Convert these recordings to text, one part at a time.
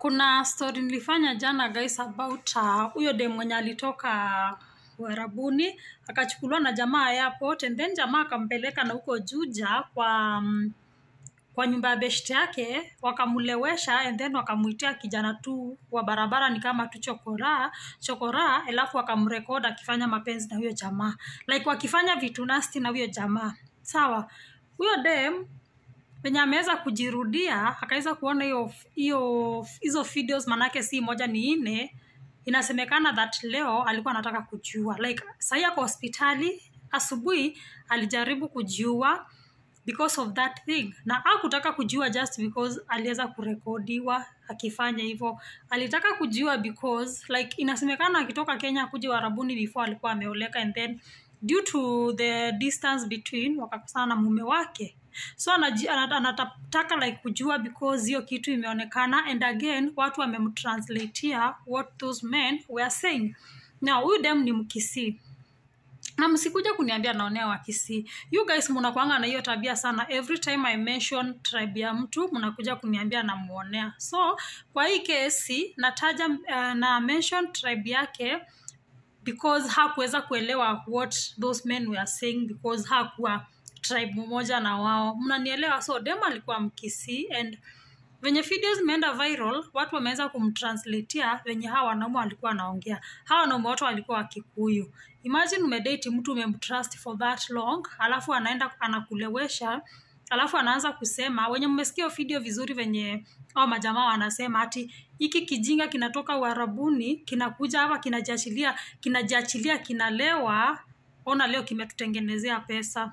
kuna story nilifanya jana guys about uh, huyo dem mwenye alitoka uharabuni akachukuliwa na jamaa airport and then jamaa akampeleka na huko juja kwa um, kwa nyumba ya beshte yake wakamlewesha and then wakamuitia kijana tu wa barabara ni kama tu chokora chokora alafu wakamrekod akifanya mapenzi na huyo jamaa like wakifanya vitu nasti na huyo jamaa sawa huyo dem venye ameweza kujirudia akaweza kuona hiyo hiyo hizo videos manake si moja ni nne inasemekana that leo alikuwa anataka kujiua like sahii ako hospitali asubuhi alijaribu kujiua because of that thing na akutaka kujiua just because aliweza kurekodiwa akifanya hivyo alitaka kujiua because like inasemekana akitoka kenya kuja uharabuni before alikuwa ameoleka and then due to the distance between wakakosana na mume wake so anaji- ana- anataka like kujua because hiyo kitu imeonekana and again watu wamemtranslatea what those men were saying now huyu dem ni mkisii na msikuja kuniambia naonea wakisii you guys mnakwanga na hiyo tabia sana every time i mention tribe ya mtu mnakuja kuniambia namuonea so kwa hii kesi nataja uh, na mention tribe yake because hakuweza kuelewa what those men were saying because hakuwa tribe moja na wao mnanielewa so dem alikuwa mkisi and venye video zimeenda viral watu wameweza kumtranslatea venye hawa wanaume walikuwa wanaongea hawa wanaume wote walikuwa wakikuyu imagine umedate mtu umemtrust for that long alafu anaenda anakulewesha alafu anaanza kusema wenye mmesikia hiyo video vizuri venye au majamaa wanasema ati hiki kijinga kinatoka uharabuni kinakuja hapa kinajiachilia kinajiachilia kinalewa ona leo kimetutengenezea pesa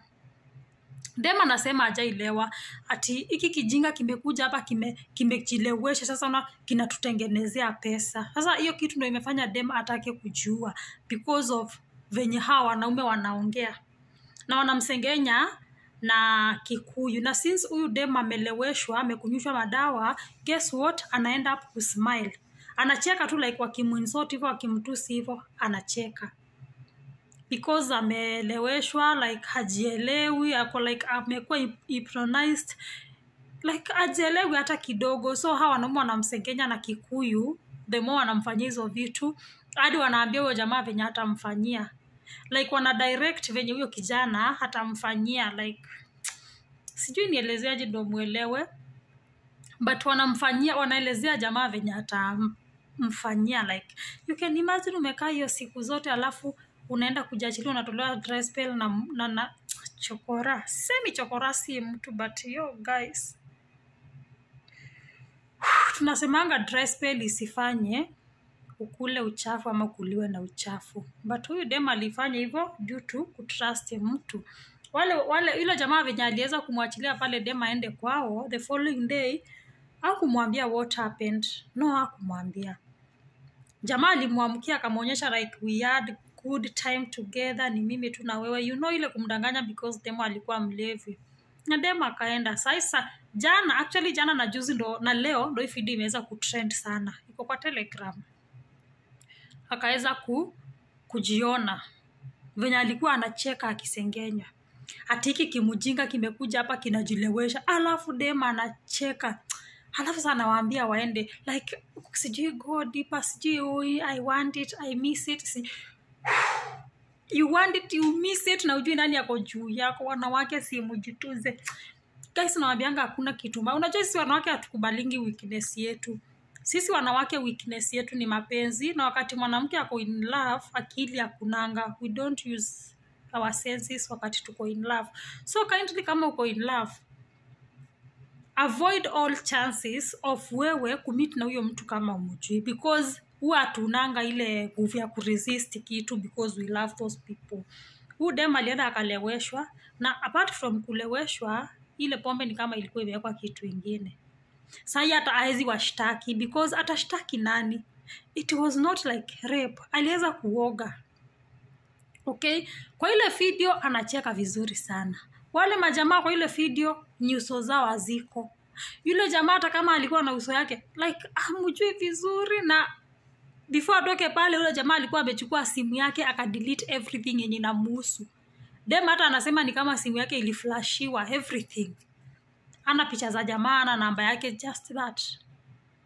dem anasema ajailewa ati hiki kijinga kimekuja hapa kime- kimejilewesha sasa una kinatutengenezea pesa sasa hiyo kitu ndo imefanya dem atake kujua because of venye hawa wanaume wanaongea na wanamsengenya na kikuyu na since huyu dem ameleweshwa amekunyushwa madawa guess what anaenda up kusmile anacheka tu like wakimwinsot hivyo wakimtusi hivyo anacheka because ameeleweshwa like hajielewi ako like amekuwa hip- hypnotized like ajielewi hata kidogo so hawa wanaume wanamsengenya na kikuyu the more wanamfanyia hizo vitu hadi wanaambia huyo jamaa venye hatamfanyia like wana direct venye huyo kijana hatamfanyia like sijui nielezeaje ndo mwelewe but wanamfanyia wanaelezea jamaa venye atamfanyia like you can imagine umekaa hiyo siku zote alafu unaenda kujiachilia unatolewa dry spell na, na, na chokora semi chokora si mtu but yo guys tunasemanga dry spell isifanye ukule uchafu ama kuliwe na uchafu but huyu dem alifanya hivyo due to kutrust mtu wale wale yule jamaa venye aliweza kumwachilia pale dem aende kwao the following day akumwambia what happened no akumwambia jamaa alimwamkia akamwonyesha like we had good time together ni mimi tu na wewe you know ile kumdanganya because demo alikuwa mlevi na demo akaenda sasa jana actually jana na juzi ndo na leo ndo hii video imeweza kutrend sana iko kwa telegram akaweza ku, kujiona venye alikuwa anacheka akisengenya ati hiki kimujinga kimekuja hapa kinajilewesha alafu dema anacheka alafu sa anawaambia waende like sijui go deeper sijui ui, i want it i miss it si you want it you miss it na ujui nani yako juu yako wanawake si mujituze guys nawambianga hakuna kitu mbaya unajua sisi wanawake hatukubalingi weakness yetu sisi wanawake weakness yetu ni mapenzi na wakati mwanamke ako in love akili akunanga we don't use our senses wakati tuko in love so kindly kama uko in love avoid all chances of wewe kumit na huyo mtu kama umujui because huwa hatunanga ile nguvu ya kuresist kitu because we love those people huu dem alienda akaleweshwa na apart from kuleweshwa ile pombe ni kama ilikuwa imewekwa kitu ingine sahi hata awezi washtaki because atashtaki nani it was not like rape aliweza kuoga okay kwa ile video anacheka vizuri sana wale majamaa kwa ile video nyuso zao haziko yule jamaa hata kama alikuwa na uso yake like amjui vizuri na before atoke pale yule jamaa alikuwa amechukua simu yake akadelete everything yenye inamuhusu dem hata anasema ni kama simu yake iliflashiwa everything ana picha za jamaa ana namba yake just that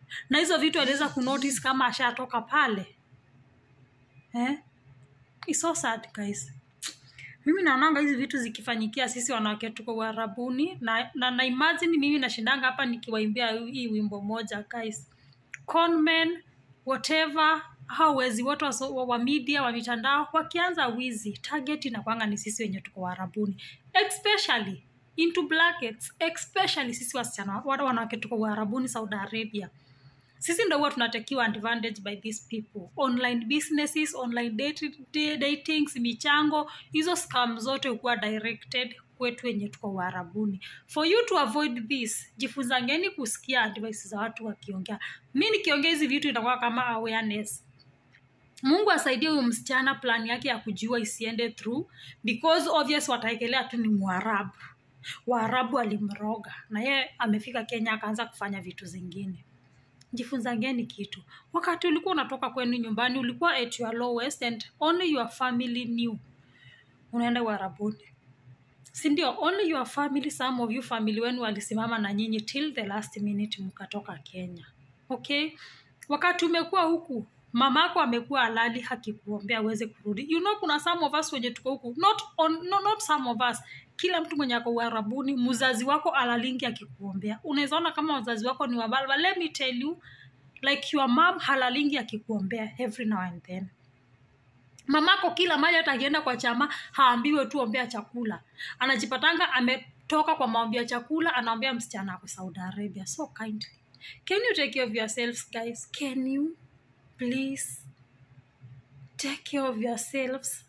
na hizo vitu aliweza kunotice kama ashatoka pale eh? It's so sad guys mimi naonanga hizi vitu zikifanyikia sisi wanawake tuko uharabuni na, na, na imagine mimi nashindanga hapa nikiwaimbia hii wimbo moja guys conmen whatever hao wezi wote wa, so- wa, wa media wa mitandao wakianza wizi target inakwanga ni sisi wenye tuko uharabuni especially into blackets especially sisi wasichana wale wanawake tuko uharabuni saudi arabia sisi ndo huwa tunatekiwa advantage by these people online businesses online dating, datings michango hizo scam zote hukuwa directed kwetu wenye tuko uharabuni for you to avoid this jifunzangeni kusikia advice za watu wakiongea mi nikiongea hizi vitu itakuwa kama awareness mungu asaidie huyu msichana plan yake ya kujiua isiende through because obvious wataekelea tu ni mwarabu waarabu alimroga na yeye amefika kenya akaanza kufanya vitu zingine jifunzangeni kitu wakati ulikuwa unatoka kwenu nyumbani ulikuwa at your lowest and only your family knew unaenda uharabuni sindio only your family some of you family wenu walisimama na nyinyi till the last minute mkatoka kenya okay wakati umekuwa huku mamako amekuwa halali hakikuombea aweze kurudi you know kuna some of us wenye tuko huku not, on, no, not some of us kila mtu mwenye ako uharabuni mzazi wako alalingi akikuombea unaweza ona kama wazazi wako ni wabaya but let me tell you like your mom halalingi akikuombea every now and then mamako kila mali hata akienda kwa chama haambiwe tu ombea chakula anajipatanga ametoka kwa maombi ya chakula anaombea msichana ako saudi arabia so kindly can you take care of yourselves guys can you please take care of yourselves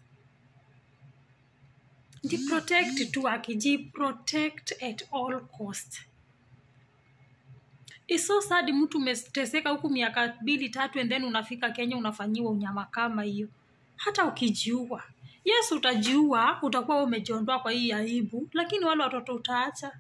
jiprotect tu akijiprotect at all cost It's so sad mtu umeteseka huku miaka mbili tatu and then unafika kenya unafanyiwa unyama kama hiyo hata ukijiua yes utajiua utakuwa wewe umejiondoa kwa hii aibu lakini wale watoto utaacha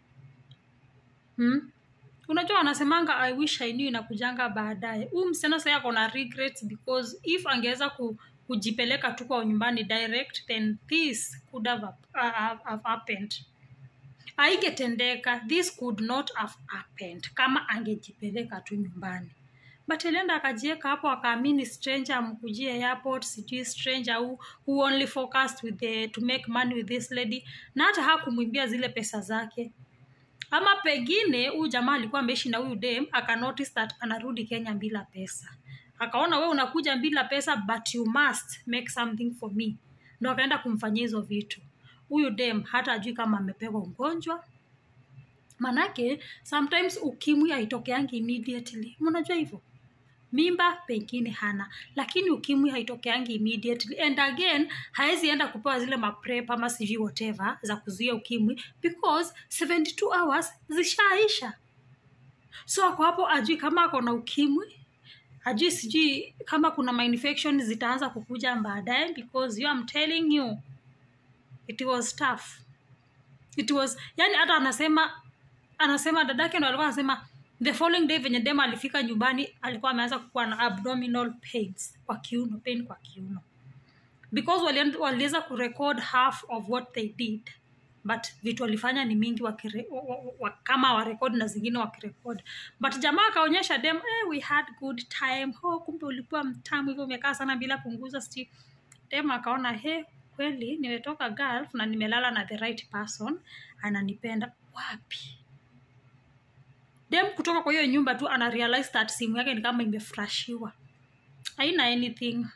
hmm? unajua wanasemanga i wish i knew inakujanga baadaye huyu msichana sasa ako na regrets because if angeweza ku, kujipeleka tu kwa nyumbani direct then this could have, uh, have, have happened aigetendeka this could not have happened kama angejipeleka tu nyumbani but alienda akajieka hapo akaamini stranger amkujie airport sijui stranger who, who only focused with the, to make money with this lady na hata hakumwimbia zile pesa zake ama pengine huyu jamaa alikuwa ameishi na huyu dem akanotice that anarudi kenya bila pesa akaona we unakuja bila pesa but you must make something for me ndo akaenda kumfanyia hizo vitu huyu dem hata ajui kama amepewa ugonjwa manake sometimes ukimwi haitokeangi immediately mnajua hivyo mimba pengine hana lakini ukimwi haitokeangi immediately and again hawezi enda kupewa zile maprep ama sijui whatever za kuzuia ukimwi because 72 hours zishaisha so ako hapo ajui kama ako na ukimwi ajui sijui kama kuna mainfection zitaanza kukuja baadaye because you am telling you it was tough it was yani hata anasema anasema dadake ndo alikuwa anasema the following day venye dema alifika nyumbani alikuwa ameanza kukuwa na abdominal pains kwa kiuno pain kwa kiuno because wali- waliweza kurecord half of what they did but vitu walifanya ni mingi wakire, wa, wa, wa, kama warekod na zingine wakirekod but jamaa akaonyesha dem eh, we had good time oh, kumbe ulikuwa mtamu hivyo umekaa sana bila punguza sti dem akaona he kweli nimetoka gulf na nimelala na the right person ananipenda wapi dem kutoka kwa hiyo nyumba tu ana realize that simu yake ni kama imefrashiwa haina anything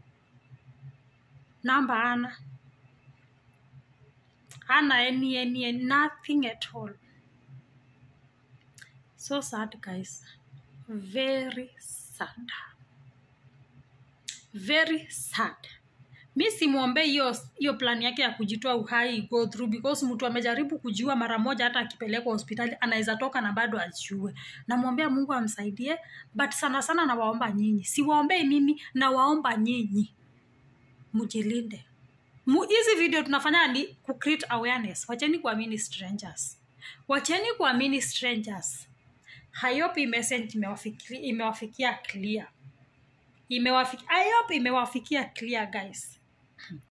namba ana hana any, any, any nothing at all so sad guys very sad very sad mi simwombee hiyo hiyo plan yake ya kujitoa uhai go through because mtu amejaribu kujiua mara moja hata akipelekwa hospitali anaweza toka na bado ajiue namwombea mungu amsaidie but sana sana nawaomba nyinyi siwaombei mimi nawaomba nyinyi mjilinde Mu- hizi video tunafanya ni ku create awareness wacheni kuamini strangers wacheni kuamini strangers hayopi message imewafikia, imewafikia clear imewafikia, I hope imewafikia clear guys